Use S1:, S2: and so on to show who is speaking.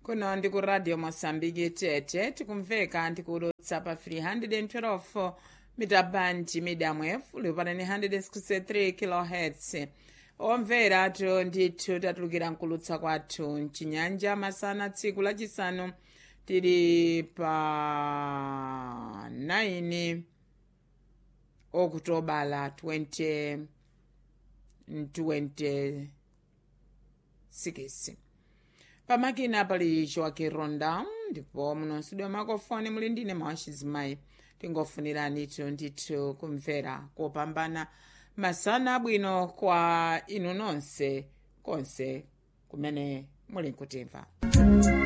S1: kuno ndi ku radio mosambiki tete tikumveka ndikulutsa pa 312 mitabandi medium wave liupanani 163 kilohertz omvera to ndithu tatulukira mkulutsa kwathu mchinyanja masana tsiku lachisanu tili pa 9 okutobala 20 26 pamakina pali choaki ronda ndipo muno studio makofoni muli ndine mawachizimayi tingofunirani tu ndithu kumvera kopambana masana abwino kwa inu nonse konse kumene muli nkutimva